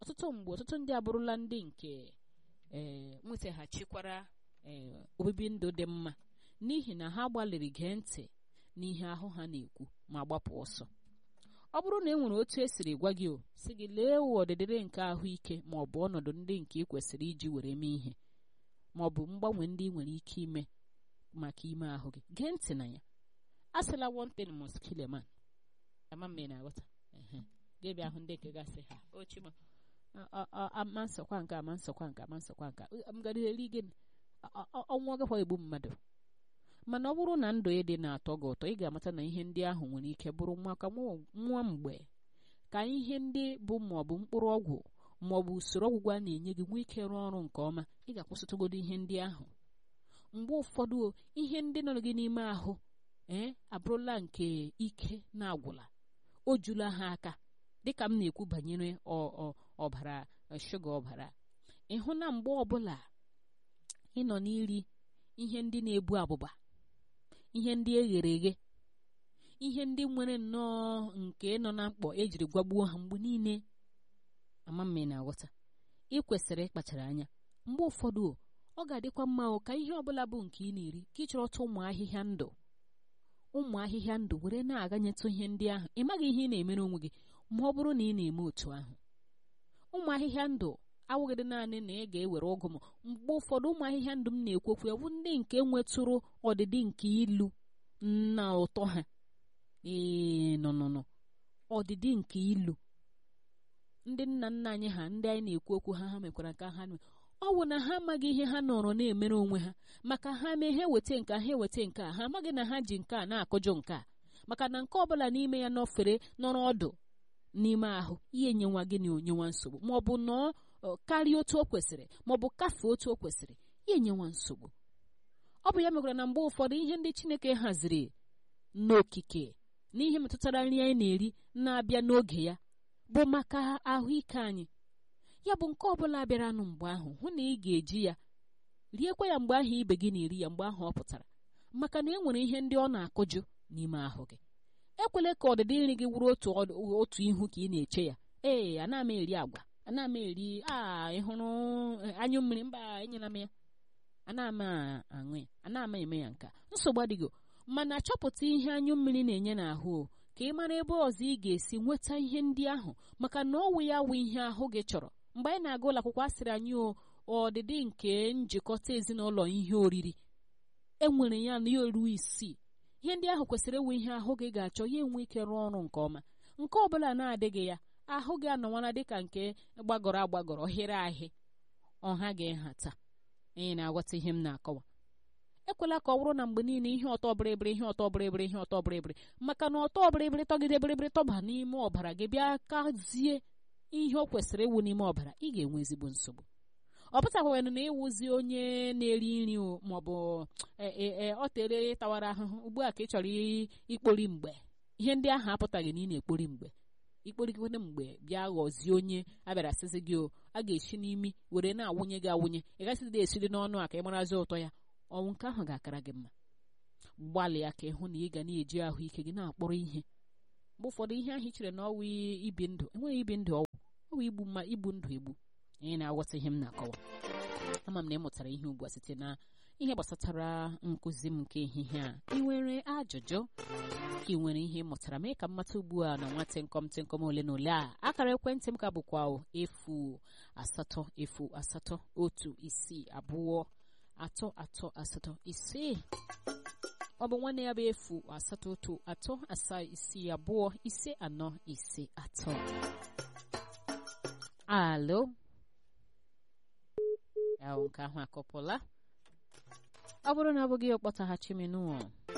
ọtụtụ mgbe ọtụtụ ndị abụrụla ndị nke ee nwetaghachikwara ee obibi ndụ dị mma n'ihi na ha gbalịrị gee ntị n'ihe ahụ ha na-ekwu ma gbapụ ọsọ ọ bụrụ na e nwere otu esiri gwa gị o si gị lee ụwa ọdịdịrị nke ahụike ma ọ bụ ọnọdụ ndị nke ị kwesịrị iji were mee ihe ma ọ bụ mgbanwe ndị ị nwere ike ime maka ime ahụ gị gee ntị na ya a sịla one thing must kill a man ama m na-aghọta ga-ebịa ahụ ndị nke gasị ha ochima ama nsọkwa nke ama nsọkwa nke ama nsọkwa nke m gara eri gịnị ọnwụ agakwa egbu mmadụ mana ọ bụrụ na ndụ ị dị na-atọ gị ụtọ ị ga-amata na ihe ndị ahụ nwere ike bụrụ maka nwa mgbe ka ihe ndị bụ maọbụ mkpụrụ ọgwụ maọbụ usoro ọgwụgwọ a na-enye gị nwee ike rụọ ọrụ nke ọma ị ga-akwụsịtụgodo ihe ndị ahụ mgbe ụfọdụ ihe ndị nọ gị n'ime ahụ ee abụrụla nke ike na-agwụla o jula ha aka dịka m na-ekwu banyere ọbara shuga ọbara ịhụ na mgbe ọbụla ị nọ n'iri ihe ndị na-ebu abụba ihe ndị eghere eghe ihe ndị nwere nnọọ nke nọ na mkpọ ejiri gwagbuo ha mgbe niile ama mma na-aghọta ị kwesịrị ịkpachara anya mgbe ụfọdụ ọ ga-adịkwa mma ka ihe ọbụla bụ nke ị na-eri ka ị chọrọta ụmụ ahịhịa ndụ ụmụ ahịhịa ndụ were na-aganyetụ ihe ndị ahụ ị maghị ihe ị na-emere onwe gị ma ọ bụrụ na ị na-eme otu ahụ ụmụ ahịhịa ndụ awụghịdị naanị na ị ga-ewere ọgụ m mgbe ụfọdụ ụmụ ahịhịa ndụ m na-ekwu okwu ya bụ ndị nke nwetụrụ ọdịdị nke ilu na ụtọ ha ee nọ nọ nọ ọdịdị nke ilu ndị nna nna anyị ha ndị anyị na-ekwu okwu ha ha mekwara nke ha ọ bụ na ha amaghị ihe ha nọrọ na-emere onwe ha maka ha mee ha eweta nke ha eweta nke a ha amaghị na ha ji nke a na-akụjọ nke a maka na nke ọbụla n'ime ya nọfere nọrọ ọdụ n'ime ahụ ihe nyenwa gị na onyenwa nsogbu ma ọ bụ nọọ karịa otu o kwesịrị ma ọ bụ kafee otu o kwesịrị ya enyenwa nsogbu ọ bụ ya mekwara na mgbe ụfọdụ ihe ndị Chineke haziri n'okike n'ihe metụtara nri anyị na-eri na-abịa n'oge ya bụ maka ahụike anyị ya bụ nke ọbụla bịaranụ mgbe ahụ hụ na ị ga-eji ya riekwa ya mgbe ahụ ibe gị na-eri ya mgbe ahụ ọ pụtara maka na e nwere ihe ndị ọ na-akụjụ n'ime ahụ gị ekwele ka ọdịdị nri gị wụrụ otu otu ihu ka ị na-eche ya ee ana m eri agwa ana m eri a ịhụrụ anyụ mmiri mba enyela m ya ana m aṅụ ya ana m eme ya nka nsogbu adịghị mana chọpụta ihe anyụ mmiri na-enye n'ahụ ka ị mara ebe ọzọ ị ga-esi nweta ihe ndị ahụ maka na ọwụ ya wụ ihe ahụ gị chọrọ mgbe anyị na-aga ụlọ akwụkwọ asịrị anyị ọdịdị nke njikọta ezinụlọ ihe oriri enwere ya na ya ruo isii ihe ndị ahụ kwesịrị ewe ihe ahụ gị ga-achọ ya enwe ike rụọ ọrụ nke ọma nke ọbụla na-adịghị ya ahụ gị anọwara dịka nke gbagọrọ agbagọrọ hịrị ahị ọha ga-ehata anyị na-aghọta ihe m na-akọwa ekwela ka ọ bụrụ na mgbe niile ihe ọtọ bịrịbịrị ihe ọtọ bịrịbịrị ihe ọtọ bịrịbịrị maka na ọtọ bịrịbịrị tọgide bịrịbịrị tọba n'ime ọbara gị bịa kazie ihe o kwesịrị ịwụ n'ime ọbara ị ga-enwe ezigbo nsogbu ọ pụtakwanụ na ịwụzi onye na-eri nri maọbụ ọ tere tawara ahụhụ ugbu a ka ị chọrọ ikpori mgbe ihe ndị ahụ apụtaghị na ị na-ekpori mgbe ikporikwana mgbe bịa ghọzie onye abịara sịzi gị o a ga-esi n'imi were na-awụnye gị awụnye ị gasịdị esiri n'ọnụ a ka ị marazi ụtọ ya ọnwụ nke ahụ ga-akara gị mma gbalịa ka ịhụ na ị ga na-eji ahụike gị na-akpọrọ ihe mgbe ụfọdụ ihe ahụ i chere na ọwụ ibi ndụ enweghị ibi ndụ ọgwụ ọwụ igbu mma igbu ndụ egbu anyị na-aghọta ihe m na-akọwa ama m na ị mụtara ihe ugbu a site na ihe gbasatara nkụzi m nke ehihie a ị nwere ajụjụ ka ị nwere ihe ị mụtara mee ka m mata ugbu a na nwa tịnkọm tịnkọm ole na ole a akara ekwentị m ka bụkwa efu asatọ efu asatọ otu isii abụọ atọ atọ asatọ isii ọ bụ nwanne ya bụ efu asatọ otu atọ asaa isii abụọ ise anọ ise atọ alo ya nke ahụ akọpụla ọ bụrụ na ọ bụghị ọkpọtaghachi menụ